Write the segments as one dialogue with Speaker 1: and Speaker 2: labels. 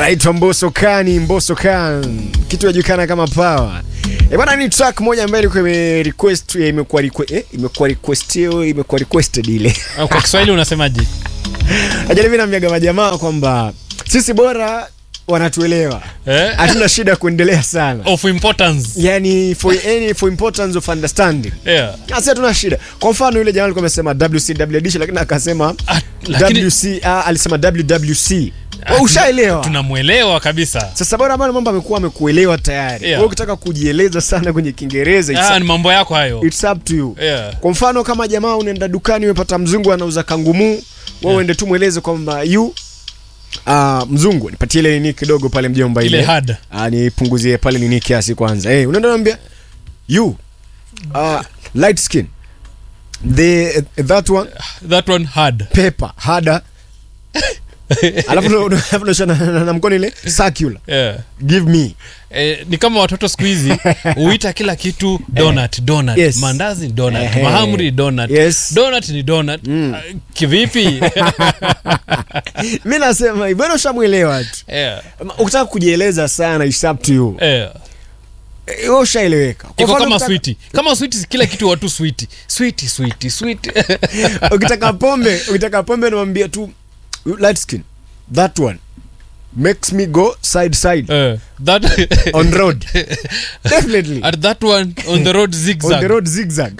Speaker 1: anaitwa Mbosso Kani, Mbosso Kan, kitu inajulikana kama Power. E bwana, ni track moja ambayo ilikuwa ime request imekuwa request eh, imekuwa request imekuwa requested ile.
Speaker 2: Kwa Kiswahili unasemaje?
Speaker 1: Ajali mimi naambiaga majamaa kwamba sisi bora wanatuelewa.
Speaker 2: Eh?
Speaker 1: Hatuna shida kuendelea sana.
Speaker 2: Of importance.
Speaker 1: Yani for any for importance of understanding.
Speaker 2: Yeah.
Speaker 1: Sasa tuna shida. Kwa mfano yule jamaa alikuwa amesema WCWD lakini akasema
Speaker 2: Ah, lakini
Speaker 1: WC ah, alisema WWC. Wewe ushaelewa.
Speaker 2: tunamwelewa kabisa.
Speaker 1: Sasa bora bwana mambo amekuwa amekuelewa tayari.
Speaker 2: Yeah.
Speaker 1: Wewe ukitaka kujieleza sana kwenye Kiingereza it's,
Speaker 2: Ah, ni mambo yako hayo.
Speaker 1: it's up to you.
Speaker 2: Yeah.
Speaker 1: Kwa mfano kama jamaa unaenda dukani umepata mzungu anauza kangumu, wewe uende tu mweleze kwamba you Ah, mzungu nipatie ile nini kidogo pale mjomba ile.
Speaker 2: Ile hard.
Speaker 1: Ah, nipunguzie pale nini kiasi kwanza. Eh, unaenda unamwambia you uh, light skin. The that one
Speaker 2: That one hard.
Speaker 1: paper harder. Alafu ndo- ndo- alafu ndo na, na, na mkono ile circular.
Speaker 2: Yeah.
Speaker 1: Give me.
Speaker 2: Eh, ni kama watoto siku hizi huita kila kitu donut, donut.
Speaker 1: Yes.
Speaker 2: Mandazi ni donut,
Speaker 1: Ehe.
Speaker 2: mahamri donut.
Speaker 1: Yes.
Speaker 2: Donut ni donut. Ah, Kivipi?
Speaker 1: Mimi nasema hivi, bwana ushamuelewa tu.
Speaker 2: yeah.
Speaker 1: Ukitaka kujieleza sana it's up to you.
Speaker 2: Yeah.
Speaker 1: Eh, Wewe ushaeleweka. Kwa
Speaker 2: Iko
Speaker 1: mfano
Speaker 2: kama
Speaker 1: ukitaka-
Speaker 2: switi. Kama switi kila kitu watu switi. Switi, switi, switi.
Speaker 1: Ukitaka pombe, ukitaka pombe namwambia tu light skin. That one makes me go side side
Speaker 2: Eh, that
Speaker 1: on road. Definitely.
Speaker 2: at that one on the road
Speaker 1: On
Speaker 2: zigzag.
Speaker 1: the road zigzag.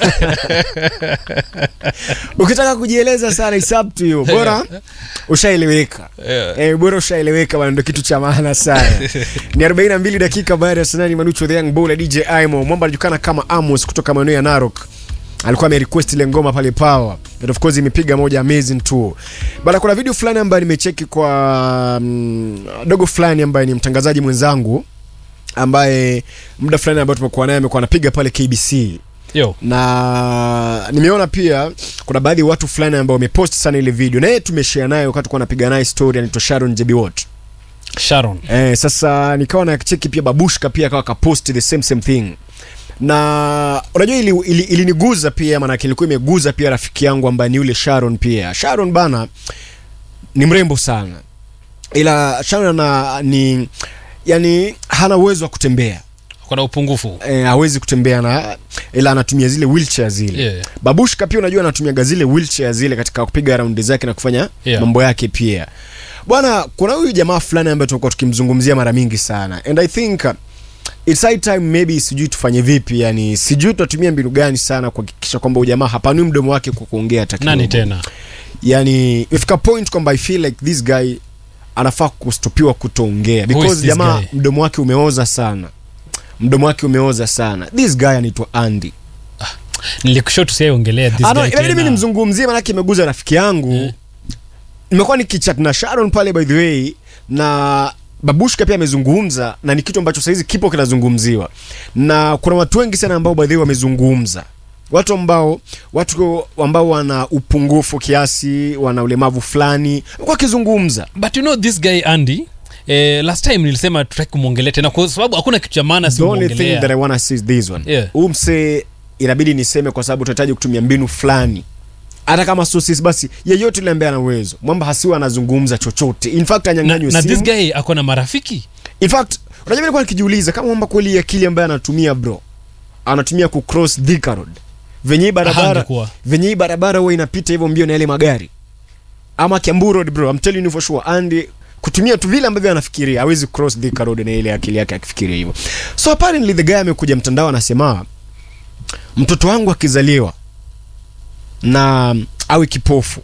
Speaker 1: Ukitaka kujieleza sana it's up to you. Bora ushaeleweka.
Speaker 2: Yeah.
Speaker 1: Eh, bora ushaeleweka bwana, ndio kitu cha maana sana. Ni 42 dakika baada ya sanani Manucho the Young Bull na DJ Aimo. Mwamba anajulikana kama Amos kutoka maeneo ya Narok. Alikuwa amerequest ile ngoma pale Power. And of course imepiga moja amazing tour. Bana kuna video fulani ambayo nimecheki kwa mm, dogo fulani ambaye ni mtangazaji mwenzangu ambaye muda fulani ambao tumekuwa naye amekuwa anapiga pale KBC
Speaker 2: Yo.
Speaker 1: na nimeona pia kuna baadhi ya watu fulani ambao wamepost sana ile video na yeye tumeshare naye wakati kwa napiga naye story anaitwa Sharon Jebiwot.
Speaker 2: Sharon.
Speaker 1: Eh, sasa nikawa na cheki pia babushka pia akawa kapost the same same thing na unajua ili, ili, iliniguza pia maanake ilikuwa imeguza pia rafiki yangu ambaye ni yule Sharon pia Sharon bana ni mrembo sana ila Sharon ana ni yani hana uwezo wa kutembea
Speaker 2: Kuna upungufu.
Speaker 1: eh, hawezi kutembea na ila anatumia zile wheelchair zile
Speaker 2: Yeah.
Speaker 1: babushka pia unajua anatumiaga zile wheelchair zile katika kupiga raundi zake na kufanya
Speaker 2: Yeah.
Speaker 1: mambo yake pia bwana kuna huyu jamaa fulani ambaye tumekuwa tukimzungumzia mara mingi sana and i think uh, it's high time maybe sijui tufanye vipi yani sijui tutatumia mbinu gani sana kuhakikisha kwamba huyu jamaa hapanui mdomo wake kwa kuongea hata
Speaker 2: Nani
Speaker 1: kidogo.
Speaker 2: tena?
Speaker 1: yani ifika point kwamba i feel like this guy anafaa kustopiwa kutoongea
Speaker 2: Who is
Speaker 1: because
Speaker 2: this
Speaker 1: jamaa
Speaker 2: guy?
Speaker 1: mdomo wake umeoza sana mdomo wake umeoza sana this guy anaitwa andy
Speaker 2: Nilikushow tusiaongelea this
Speaker 1: Ah, no,
Speaker 2: guy
Speaker 1: inabidi mimi
Speaker 2: tena.
Speaker 1: nimzungumzie manake imeguza rafiki yangu
Speaker 2: Eh.
Speaker 1: nimekuwa nikichat na sharon pale by the way na babushka pia amezungumza na ni kitu ambacho sahizi kipo kinazungumziwa na kuna watu wengi sana ambao by the way wamezungumza watu ambao watu ambao wana upungufu kiasi wana ulemavu fulani wamekuwa wakizungumza
Speaker 2: But you know this guy Andy Eh, last time nilisema tutaki kumwongelea tena kwa sababu hakuna kitu cha maana
Speaker 1: the only thing that I
Speaker 2: simwongelea.
Speaker 1: wanna say is this one
Speaker 2: Yeah.
Speaker 1: huu msee inabidi niseme kwa sababu tunahitaji kutumia mbinu fulani hata kama sio sisi basi yeyote yule ambaye ana uwezo mwamba hasiwa anazungumza chochote in fact
Speaker 2: Na,
Speaker 1: anyang'anywe
Speaker 2: na this
Speaker 1: simu
Speaker 2: guy ako na marafiki
Speaker 1: in fact unajua nilikuwa nikijiuliza kama mwamba kweli akili ambaye anatumia bro anatumia ku cross Thika road venye hii barabara
Speaker 2: Hangekuwa.
Speaker 1: venye hii barabara huwa inapita hivyo mbio na yale magari ama Kiambu road bro I'm telling you for sure and kutumia tu vile ambavyo anafikiria hawezi cross Thika road na ile akili yake akifikiria hivyo so apparently the guy amekuja mtandao anasema mtoto wangu akizaliwa na awe kipofu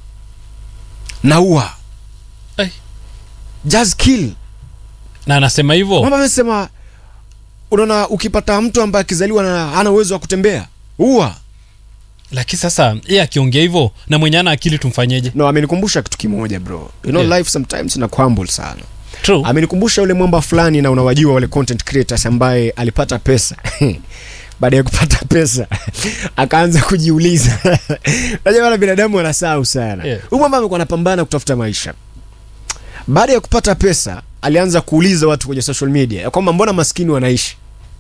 Speaker 1: naua
Speaker 2: Ai.
Speaker 1: just kill
Speaker 2: na anasema hivyo
Speaker 1: Mama amesema unaona ukipata mtu ambaye akizaliwa na hana uwezo wa kutembea ua
Speaker 2: lakini sasa yeye akiongea hivyo na mwenye ana akili tumfanyeje
Speaker 1: no amenikumbusha kitu kimoja bro you know
Speaker 2: Yeah.
Speaker 1: life sometimes ina crumble sana
Speaker 2: true
Speaker 1: amenikumbusha yule mwamba fulani na unawajua wale content creators ambaye alipata pesa baada ya kupata pesa akaanza kujiuliza najua wala binadamu wanasahau sana
Speaker 2: Yeah.
Speaker 1: huyu mwamba amekuwa anapambana kutafuta maisha baada ya kupata pesa alianza kuuliza watu kwenye social media ya kwamba mbona maskini wanaishi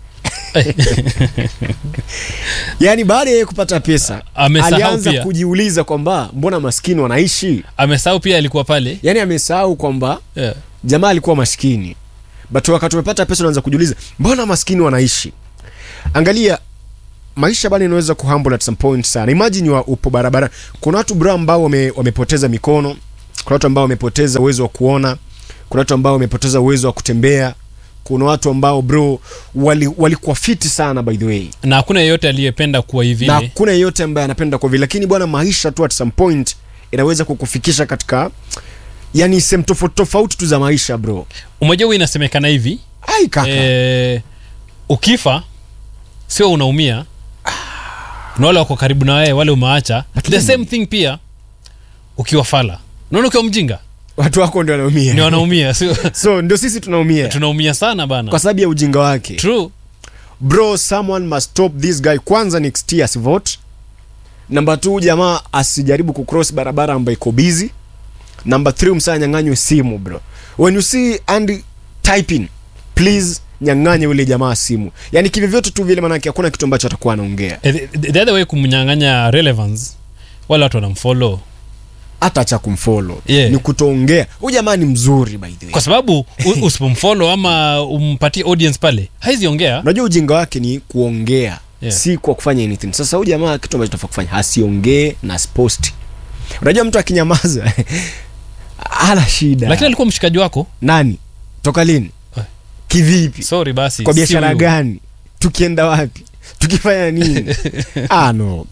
Speaker 1: yaani baada ya yeye kupata pesa
Speaker 2: Amesahau
Speaker 1: alianza
Speaker 2: pia.
Speaker 1: kujiuliza kwamba mbona maskini wanaishi
Speaker 2: amesahau pia alikuwa pale
Speaker 1: yaani amesahau kwamba
Speaker 2: yeah.
Speaker 1: jamaa alikuwa maskini but wakati umepata pesa unaanza kujiuliza mbona maskini wanaishi angalia maisha bana inaweza kuhumble at some point sana imagine wa upo barabara kuna watu bro ambao wame, wamepoteza mikono kuna watu ambao wamepoteza uwezo wa kuona kuna watu ambao wamepoteza uwezo wa kutembea kuna watu ambao bro walikuwa wali fiti sana by the way
Speaker 2: na hakuna yeyote aliyependa kuwa hivi
Speaker 1: na hakuna yeyote ambaye anapenda kwa vile lakini bwana maisha tu at some point inaweza kukufikisha katika yani sehemu tofauti tofauti tu za maisha bro
Speaker 2: umejua huwa inasemekana hivi
Speaker 1: ai kaka
Speaker 2: eh, ukifa sio unaumia na wale wako karibu na wewe wale umewaacha the same thing pia ukiwa fala unaona ukiwa mjinga
Speaker 1: watu wako ndio
Speaker 2: ni
Speaker 1: wanaumia
Speaker 2: wanaumia sio
Speaker 1: so ndio sisi tunaumia
Speaker 2: tunaumia sana bana
Speaker 1: kwa sababu ya ujinga wake
Speaker 2: true
Speaker 1: bro someone must stop this guy kwanza next year asivote namba t jamaa asijaribu kucross barabara ambayo iko busy namba 3 msaa nyang'anywe simu bro when you see Andy typing please nyang'anye ule jamaa simu yani kivyovyote tu vile manake hakuna kitu ambacho atakuwa anaongea
Speaker 2: Eh, the, the other way kumnyang'anya relevance wale watu wanamfollow
Speaker 1: hata acha kumfollow
Speaker 2: Yeah.
Speaker 1: ni kutoongea huyu jamaa ni mzuri by the way
Speaker 2: kwa sababu u- usipomfollow ama umpatie audience pale haizi ongea
Speaker 1: unajua ujinga wake ni kuongea
Speaker 2: Yeah.
Speaker 1: si kwa kufanya anything sasa huyu jamaa kitu ambacho tunafaa kufanya asiongee na sposti unajua mtu akinyamaza hana shida
Speaker 2: lakini alikuwa mshikaji wako
Speaker 1: nani toka lini
Speaker 2: Eh.
Speaker 1: kivipi
Speaker 2: sorry basi
Speaker 1: kwa
Speaker 2: si
Speaker 1: biashara
Speaker 2: huyu.
Speaker 1: gani tukienda wapi tukifanya nini ah, no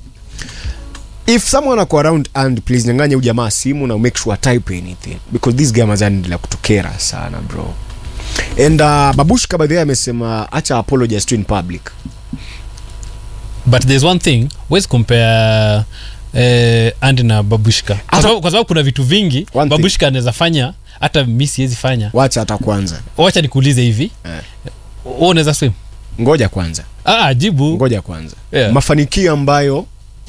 Speaker 1: if someone ako around and please nyanganya huyu jamaa simu na make sure type anything because this guy mazanaendelea kutokera sana bro and uh, babushka by the way amesema acha apologize to in public
Speaker 2: but there's one thing wezi compare eh, andi na babushka kwa
Speaker 1: Hata-
Speaker 2: sababu, kwa sababu kuna vitu vingi
Speaker 1: One thing.
Speaker 2: babushka anaweza fanya hata mi siwezi fanya
Speaker 1: wacha hata kwanza
Speaker 2: wacha nikuulize hivi
Speaker 1: Eh.
Speaker 2: Wewe unaweza swim
Speaker 1: ngoja kwanza
Speaker 2: ah, jibu
Speaker 1: ngoja kwanza
Speaker 2: Yeah.
Speaker 1: mafanikio ambayo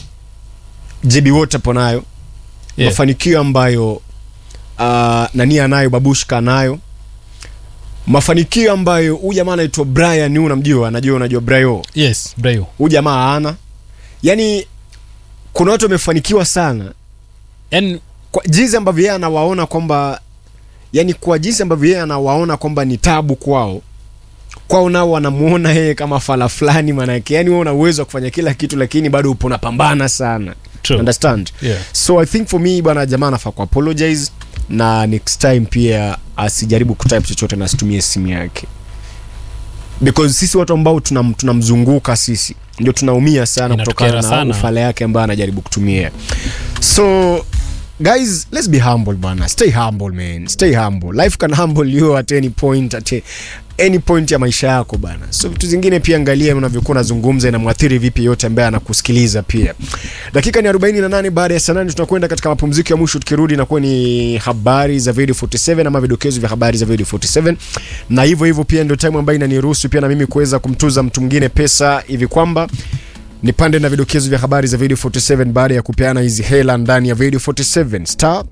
Speaker 1: jebi wote apo nayo
Speaker 2: Yeah.
Speaker 1: mafanikio ambayo uh, nani anayo babushka anayo mafanikio ambayo huyu jamaa anaitwa brian huyu unamjua anajua unajua brio
Speaker 2: yes brayo
Speaker 1: huyu jamaa ana yani kuna watu wamefanikiwa sana
Speaker 2: yani
Speaker 1: kwa jinsi ambavyo yeye anawaona kwamba yani kwa jinsi ambavyo yeye anawaona kwamba ni tabu kwao kwao nao wanamuona yeye kama fala fulani manake yani wewe una uwezo wa kufanya kila kitu lakini bado upo unapambana sana
Speaker 2: True.
Speaker 1: understand
Speaker 2: Yeah.
Speaker 1: so i think for me bwana jamaa anafaa ku apologize na next time pia asijaribu kutype chochote na asitumie simu yake because sisi watu ambao tunam- tunamzunguka sisi ndio tunaumia sana
Speaker 2: Inatukera
Speaker 1: kutokana na
Speaker 2: sana.
Speaker 1: ufala yake ambayo anajaribu kutumia so guys let's be humble bana stay humble man stay humble life can humble you at any point at any point ya maisha yako bana so vitu zingine pia angalia unavyokuwa unazungumza inamwathiri vipi yote ambaye anakusikiliza pia dakika ni 48 baada ya saa nane tunakwenda katika mapumziko ya mwisho tukirudi inakuwa ni habari za video 47 ama vidokezo vya habari za video 47 na hivyo hivyo pia ndio time ambayo inaniruhusu pia na mimi kuweza kumtuza mtu mwingine pesa hivi kwamba nipande na vidokezo vya habari za video 47 baada ya kupeana hizi hela ndani ya video 47 star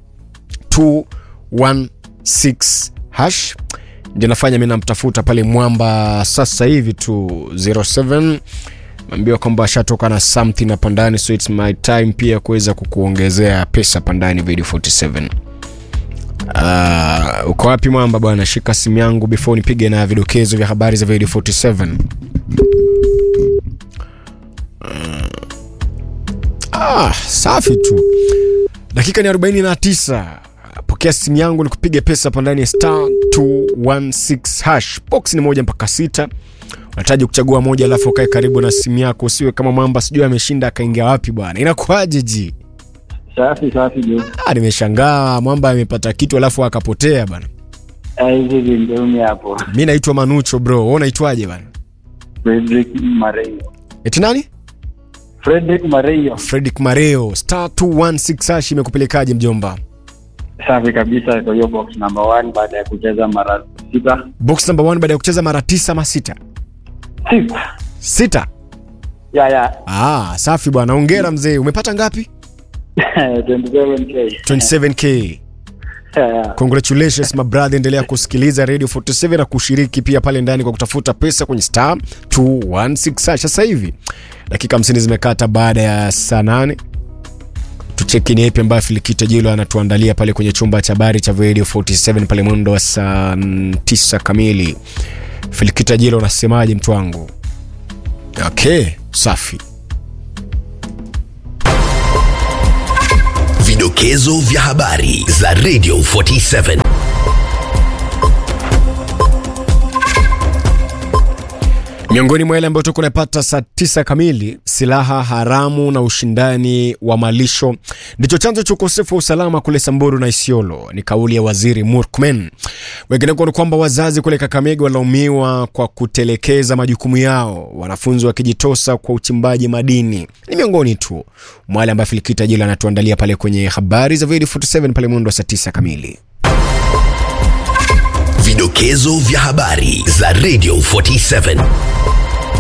Speaker 1: 216 hash ndio nafanya mi namtafuta pale mwamba sasa hivi tu 07 ambiwa kwamba ashatoka na something hapa ndani so its my time pia kuweza kukuongezea pesa hapa ndani video 47 Uh, uko wapi mwamba bwana shika simu yangu before nipige na vidokezo vya habari za video 47 Ah, safi tu. Dakika ni 49. Pokea simu yangu nikupiga pesa hapa ndani ya star 216 hash. Box ni moja mpaka sita. Unahitaji kuchagua moja alafu ukae karibu na simu yako usiwe kama mwamba sijui ameshinda akaingia wapi bwana. Inakuaje ji?
Speaker 3: Safi safi jo.
Speaker 1: Ah, nimeshangaa mwamba amepata kitu alafu akapotea bwana.
Speaker 3: Eh, Hizi vingeumi hapo.
Speaker 1: Mimi naitwa Manucho bro. Wewe unaitwaje bwana?
Speaker 3: Frederick Mareyo.
Speaker 1: Eti nani?
Speaker 3: Frederick Mareyo.
Speaker 1: Fredrick Mareo. Star 216 hash imekupelekaje mjomba?
Speaker 3: Safi kabisa kwa hiyo box number one baada ya kucheza mara sita.
Speaker 1: Box number 1 baada ya kucheza mara tisa ama sita?
Speaker 3: Sita.
Speaker 1: Sita.
Speaker 3: Ya ya.
Speaker 1: Ah, safi bwana. Hongera mzee. Umepata ngapi?
Speaker 3: 27k.
Speaker 1: 27k.
Speaker 3: Ya ya.
Speaker 1: Congratulations my brother, endelea kusikiliza Radio 47 na kushiriki pia pale ndani kwa kutafuta pesa kwenye star 216 hash. Sasa hivi dakika 50 zimekata baada ya saa 8. tucheki ni ipi ambayo filikita jilo anatuandalia pale kwenye chumba cha habari cha radio 47 pale mwendo wa saa 9 kamili filikita jilo unasemaje mtu wangu okay safi
Speaker 4: Vidokezo vya habari za Radio 47.
Speaker 1: miongoni mwa yale ambayo tuko napata saa tisa kamili silaha haramu na ushindani wa malisho ndicho chanzo cha ukosefu wa usalama kule samburu na isiolo ni kauli ya waziri murkmen wengineko ni kwamba wazazi kule kakamega walaumiwa kwa kutelekeza majukumu yao wanafunzi wakijitosa kwa uchimbaji madini ni miongoni tu mwa yale ambayo filikita jila anatuandalia pale kwenye habari za video 47 pale mwendo wa saa tisa kamili
Speaker 4: Vidokezo vya habari za Radio 47.